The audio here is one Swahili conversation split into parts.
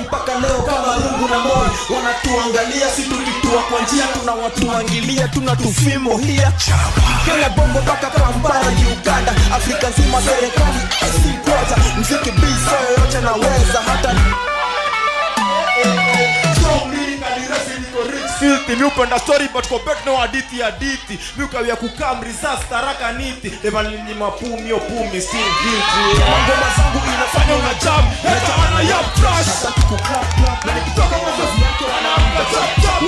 mpaka leo kama rungu na moi wanatuangalia si tukitua kwa njia tunawatuangilia tuna tufimo hia kenya bongo mpaka kampala uganda afrika nzima serikali sikoza mziki bisa yoyote naweza hata filthy mi upenda story but compare no hadithi hadithi mi ukawia kukam risas taraka niti levalini mapumi opumi still guilty ngoma zangu inafanya una jam hata ana ya trash na nikitoka wazazi yake wanaamka chap chap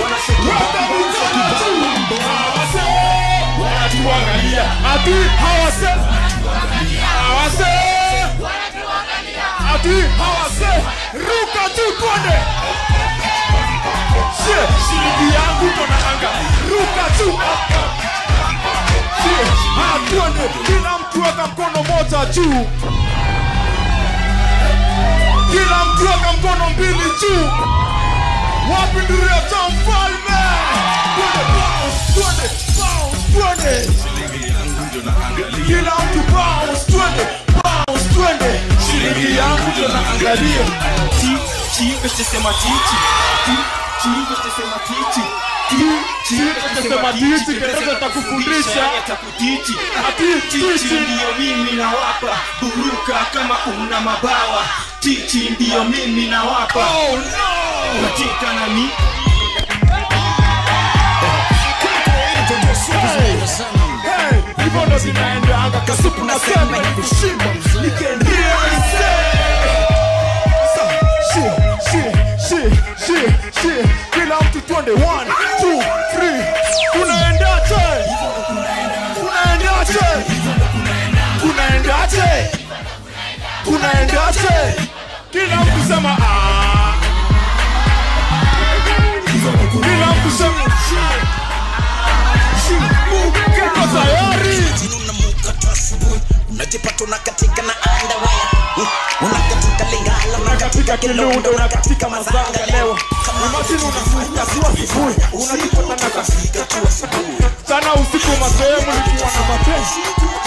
wanatuangalia ati hawase hawase ati hawase ruka tu twende Shie, shilingi yangu kona anga ruka tu Shie, ah, twende kila mtu weka mkono moja juu kila mtu weka mkono mbili juu wapi nduria cha mfalme twende bounce twende bounce twende kila mtu bounce twende bounce twende shilingi yangu ndio naangalia ti ti sema titi ti ti sema titi Sema titi kidogo takufundisha ati titi ndiyo mimi nawapa buruka kama una mabawa titi ndiyo mimi nawapa oh no katika nami Hey, hivyo ndo zinaendanga kasupu na sema ni kushimba nikiendia nise Shi, shi, shi, shi, shi. kila mtu twende 1 2 3 kunaendaje kunaendaje kunaendaje kunaendaje kila mtu sema ah. kila mtu sema shi. Uko tayari? unamuka asubuhi unajipata unakatika na andawaya unakatika lingala unakatika kilundo unakatika mazanga leo imagine unafuka tu asubuhi unajipata na kafika tu asubuhi sana usiku masehemu nikiwa na mapenzi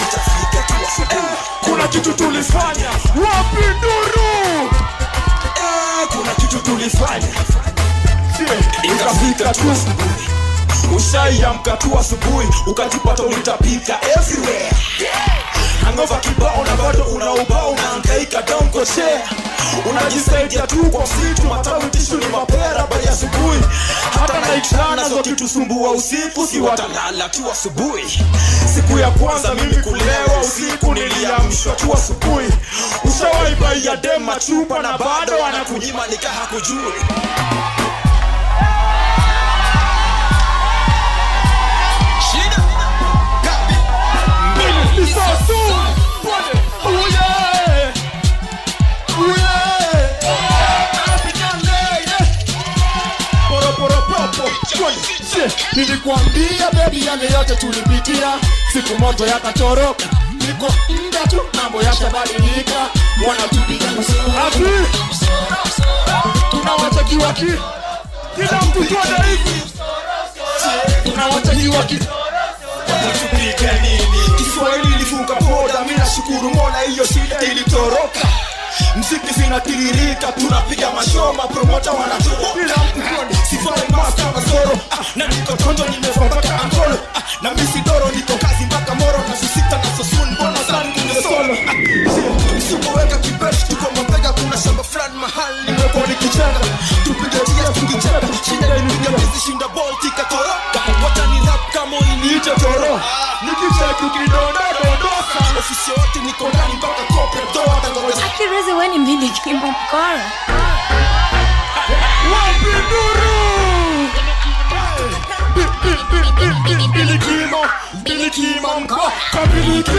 kuna kitu tulifanya wapi nduru Eh, kuna kitu tulifanya Je, ikafika tu ushaiamka tu asubuhi ukajipata ulitapika everywhere angova kibao na bado una ubao unaangaika donkoshe unajisaidia tu kwa msitu matawi tishu ni mapera bai asubuhi hata naitrana zo kitusumbua usiku si watalala tu asubuhi siku ya kwanza mimi kulewa usiku niliamshwa tu asubuhi ushawaibaia dema chupa na bado anakunyima nikaha kujui Ni so soon. Pwede. Oh yeah. Oh yeah. African lady. Poro poro popo. Pwede. Shit. Nilikwambia baby yale yote tulipitia siku moja yakatoroka niko mda tu mambo yatabadilika wanatupiga ati tunawatakiwa ki kila mtu twende hivi tunawatakiwa ki tupige nini kiswahili ilivuka boda mi nashukuru mola hiyo shida ilitoroka mziki zinatiririka tunapiga mashoma promota wanatoa kila mtu kwani sifai masta na soro ah, na niko tondo nimeva mpaka angolo ah, na misi doro niko kazi mpaka moro na susita na sosun mbona sani kunde solo ah, msipoweka kibesh tuko mabega kuna shamba fulani mahali nimekuwa nikichenga tupige tia tukicheka shida ilipiga bizi shinda bolt ikatoroka watani rap kama iniite toro nikicheki ukidonda dondoka ofisi yote niko ndani mpaka kopre toa tangoja Akirezi we ni miliki mkora. wapi nduru bilikimo bilikimo mko kabiliki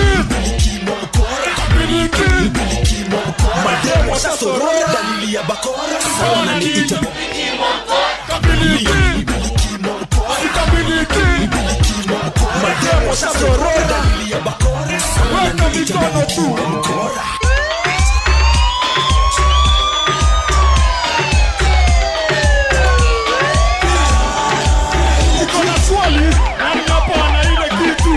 kabiliki mademo sasorora dalili ya bakora sana niita kabiliki kabiliki mademo sasorora dalili ya bakora weka mikono tu niko na swali nani hapo ana ile kitu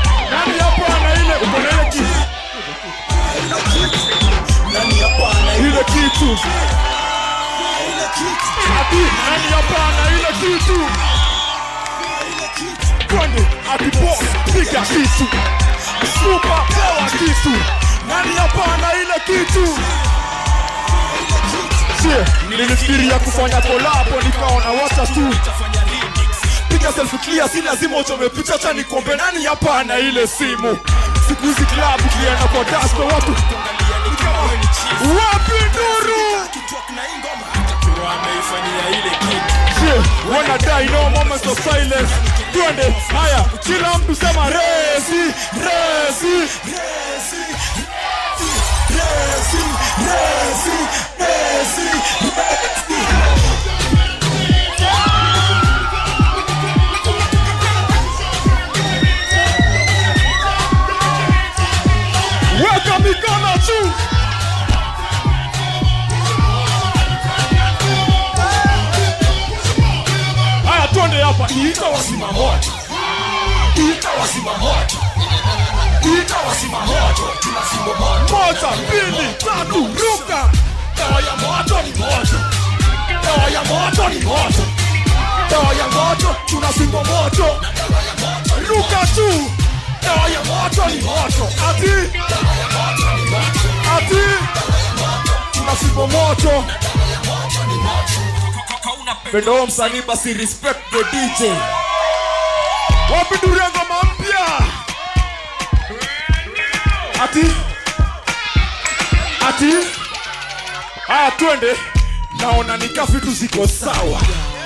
nani hapo ana ile uko na ile kitu ile kitu ati nani hapana ile kitu twende ati boss piga kitu super pewa kitu nani hapana ile kitu sie nilifikiria kufanya kolabo nikaona wacha tu piga selfie clear si lazima uchome picha cha nikombe nani hapana ile simu siku hizi club ukienda kwa daspe watu wapi nduru Yeah, wanna die no moments of silence twende haya kila mtu sema resi resi resi resi resi resi resi weka mikono juu haya twende hapa ita wasima moto ita wasima moto ita wasima moto tunasima moto moja mbili tatu ruka dawa ya moto ni moto dawa ya moto ni moto dawa ya moto tunasima moto ruka tu dawa ya moto ni moto ati ati tunasima moto pendo msanii basi respect the dj wapi duria ngoma mpya ati ati haya twende naona nika vitu ziko sawa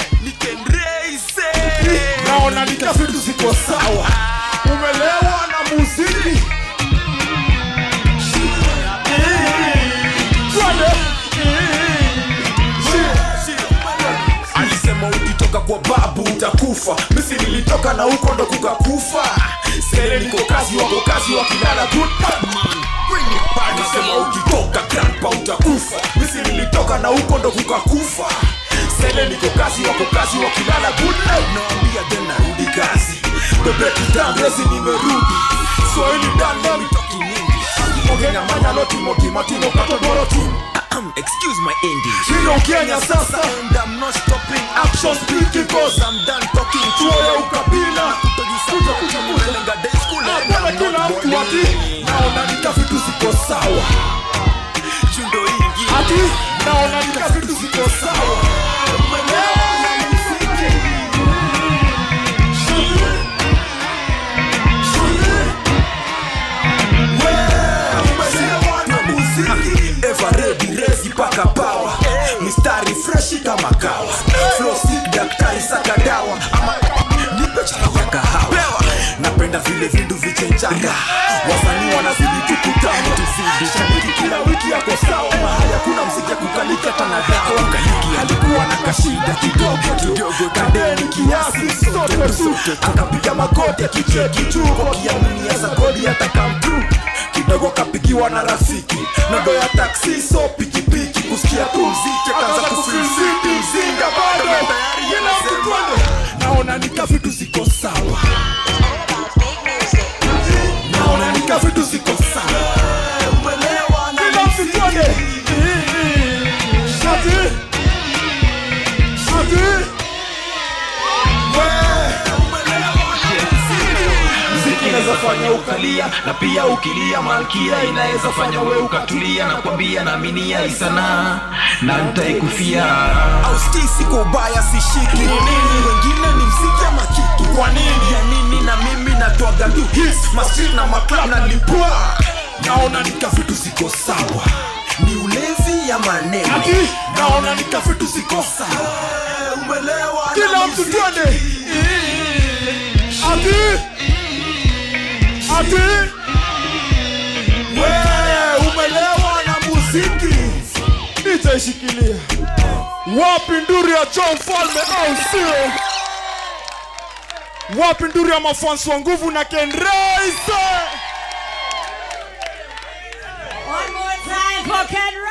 naona nika vitu ziko sawa umelewa na muziki twende alisema ukitoka kwa babu utakufa misi nilitoka na huko ndo kukakufa sele niko kazi wako kazi wakilala good bad man Bring it back. alisema ukitoka grandpa utakufa misi nilitoka na huko ndo kukakufa sele niko kazi wako kazi wakilala good night nawambia then narudi kazi bebetutandresi nimerudi swahili dan mitoki mingi ogena manyalo timo gimatimo katodoro Excuse my English. hilo kenya sasa And I'm not stopping action speaking cause Cause I'm done talking chuo ya ukabila Kuja kuja kuja day school and Hapana I'm kila not mtu ati bullying. naona nika vitu ziko sawa Chundo ingi ati naona nika vitu ziko sawa Umelewa na muziki. Umelewa na muziki Ever ready resi paka power Mistari freshi kama kawa Flow sick daktari saka dawa Ama nipe chapa ya kahawa Napenda vile vindu vichenjanga Wasanii wanazidi tukutana Tuzidi shabiki kila wiki yako sawa Mahali hakuna mziki ya kukaliki hata na dawa Alikuwa na kashida kidogo kidogo Kadeni kiasi sote tu Akapiga magoti akicheki juu Kwa kiaminia za godi hata come through kidogo kapigiwa na rafiki nodo ya taksi so pikipiki kusikia tu mziki kaza kufilsiti mzinga bado tayari Kila mtu twende. naona nika vitu ziko sawa naona nika vitu ziko sawa kila mtu twende ati ati mziki inaweza fanya ukalia na pia ukilia malkia inaweza fanya we ukatulia na kwambia naaminia isanaa na ntaikufia auskisi kwa ubaya sishiki ni nini wengine ni mziki ama kiki kwa nini ya nini na mimi natwaga tu hits mastri na maklab na lipua naona nika vitu ziko sawa ni ulevi ya maneno ati naona nika vitu ziko sawa umelewa kila mtu twende ati ati wewe umelewa na muziki nitaishikilia wapi nduru ya John Falme au sio wapi nduru ya mafansi wa nguvu na Ken Raise One more time for Ken